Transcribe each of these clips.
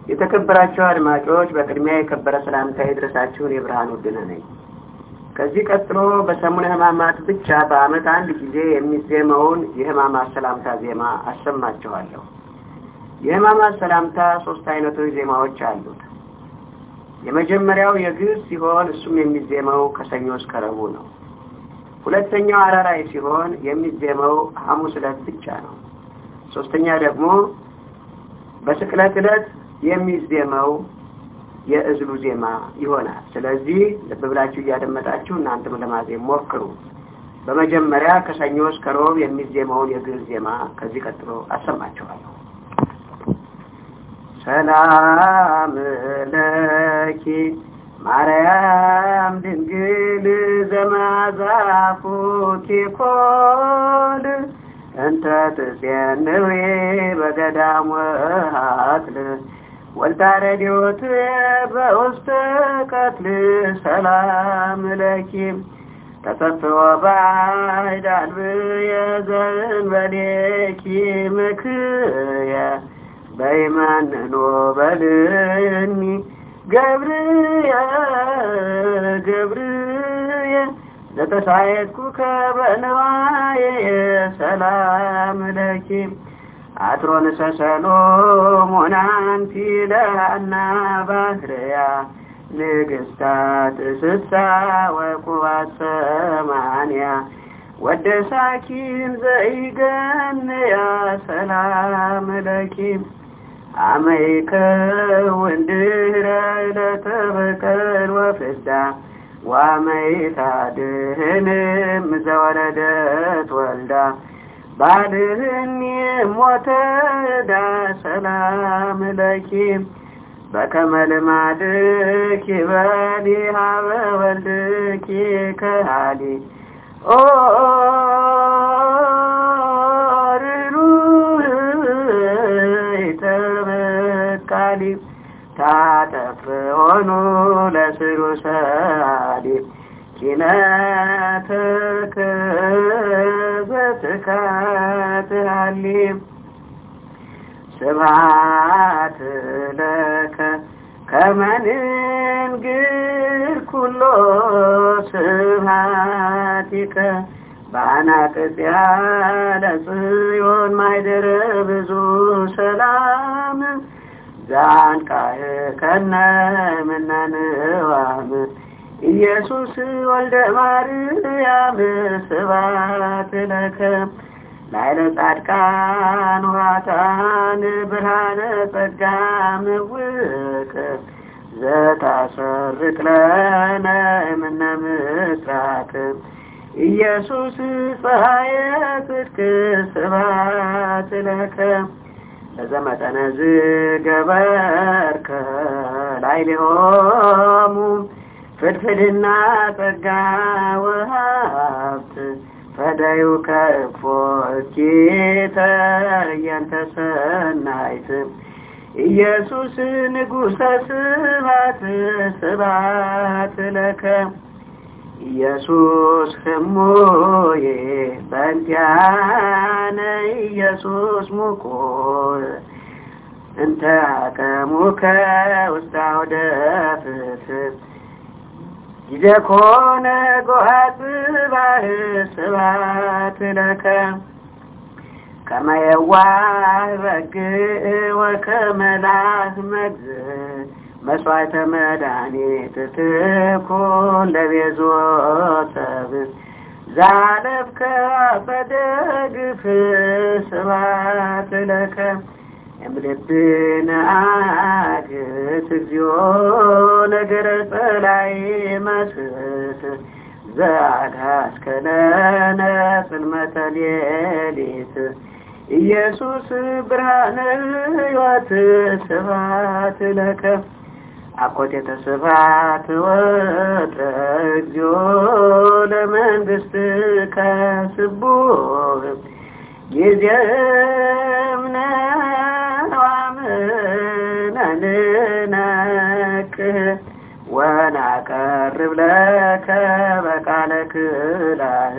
የተከበራችሁ አድማጮች በቅድሚያ የከበረ ሰላምታ የድረሳችሁን የብርሃን ውድነ ነኝ። ከዚህ ቀጥሎ በሰሙነ ሕማማት ብቻ በዓመት አንድ ጊዜ የሚዜመውን የሕማማት ሰላምታ ዜማ አሰማችኋለሁ። የሕማማት ሰላምታ ሶስት አይነቶች ዜማዎች አሉት። የመጀመሪያው የግዕዝ ሲሆን እሱም የሚዜመው ከሰኞ እስከ ረቡዕ ነው። ሁለተኛው አራራይ ሲሆን የሚዜመው ሐሙስ ዕለት ብቻ ነው። ሶስተኛ ደግሞ በስቅለት ዕለት የሚዜመው የእዝሉ ዜማ ይሆናል። ስለዚህ ልብ ብላችሁ እያደመጣችሁ እናንተም ለማዜም ሞክሩ። በመጀመሪያ ከሰኞ እስከ ሮብ የሚዜመውን የግዕዝ ዜማ ከዚህ ቀጥሎ አሰማችኋለሁ። ሰላም ለኪ ማርያም ድንግል ዘማዛፉኪ ኮል እንተ ትጼንዊ በገዳም ወሃትል ወልታረዲዮት በውስተ ቀትል ሰላም ለኪ ተሰፍዎ ባዕድ አልብየ ዘእንበሌኪ ምክየ በይመንኖ በልኒ ገብርየ ገብርየ ለተሳየጥኩከ በነዋየ ሰላም ለኪ አትሮንሰ ሰሎሞን አንቲ ለሃና ባህርያ ንግስታት ስሳ ወቁባት ሰማንያ ወደሳኪን ዘይገንያ ሰላም ለኪ አመይከውን ድህረ ለተበቀል ወፍዳ ዋመይታድህንም ዘወለደት ወልዳ ባልህኒ ሞተዳ ሰላም ለኪ በከመ ልማድኪ በሊ ሀበ ወልድኪ ከሃሊ ኦ ተበቃሊ ታተፍሆኑ ለስሩ ሰአሊ ኪነተከ ዘትካትሃሊ ስብሐት ለከ ከመንንግር ኩሎ ስብሐቲከ በአናቅጽያ ለጽዮን ማይደረ ብዙ ሰላም ዛንቃህ ከነ ምነንዋም ኢየሱስ ወልደ ማርያም ስብሐት ለከ ላይለ ጻድቃን ውሃታን ብርሃነ ጸጋ ምውቅ ዘታሰርቅ ለነ እምነ ምስራቅ ኢየሱስ ፀሐየ ጽድቅ ስብሐት ለከ ለዘመጠነ ዝገበርከ ላዕሌሆሙ ፍድፍድና ጸጋ ወሀብት ፈዳዩ ከእፎ እኪተ እየንተ ሰናይት ኢየሱስ ንጉሠ ስብሐት ስብሐት ለከ ኢየሱስ ህሙዬ በእንቲአነ ኢየሱስ ሙቁር እንተ አቀሙከ ውስተ አውደ ፍትሕ ጊዜ ኮነ ጎሃት ባህ ስብሐት ለከ ከመ የዋህ በግዕ ወከመ ላህ መግዝእ መስዋዕተ መድኃኒት ትኩን ለቤዞ ሰብእ ዛለብከ በደግፍ ስብሐት ለከ እምልብነ አግት እግዚኦ ነገረ ጸላይ መስት ዘአግሃስከለነ ጽልመተ ሌሊት ኢየሱስ ብርሃነ ሕይወት ስብሐት ለከ አኮቴተ ስብሐት ወጥረ እግዚኦ ለመንግሥትከ ስቡሕ ጊዜምነ ዋምነንነክህ ወናቀርብ ለከ በቃለ ክላህ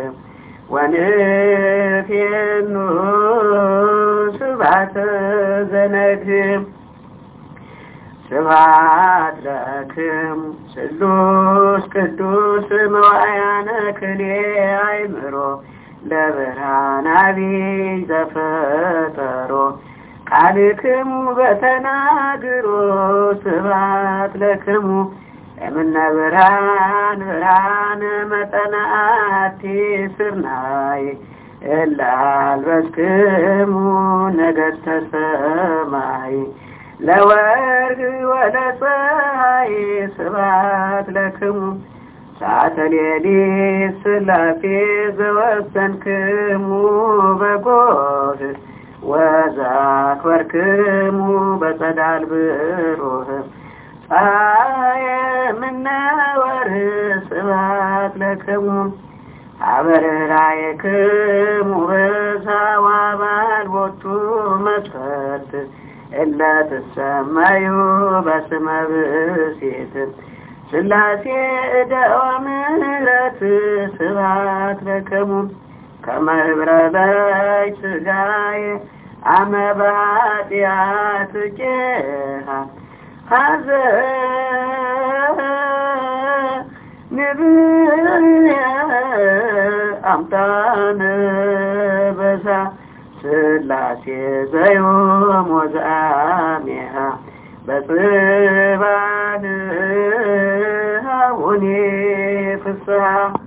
ወንፌኑ ስብሐተ ዘነግህ ስብሐት ለክሙ ስሉስ ቅዱስ መዋያነ ክሌ አይምሮ ለብርሃን አቢይ ዘፈጠሮ ቃልክሙ በተናግሮ ስብሐት ለክሙ እምነ ብርሃን ብርሃን መጠናቲ ስርናይ እለ አልበስክሙ ነገሥተ ሰማይ ለወርቅ ወለፀሐይ ስብሐት ለክሙ ሰዓተ ሌሊት ሥላሴ ዘወሰንክሙ በጎህ ወዛክበርክሙ በጸዳል ብሩህ ፀሐየ እምነ ወርኅ ስብሐት ለክሙ አበርራየክሙ በዛዋ ባልቦቱ መስፈርት እለ ትሰመዩ በስመ ብእሲት ሥላሴ እደወ ምሕረት ስብሐት ለክሙ ከመ ህብረ በይ ሥጋዬ አመ በኃጢአት ቄሃ ሀዘ ንብየ አምጣነ በዛ ሥላሴ ዘዮም ወዘአሜሃ በጽባን አቡኔ ፍስሐ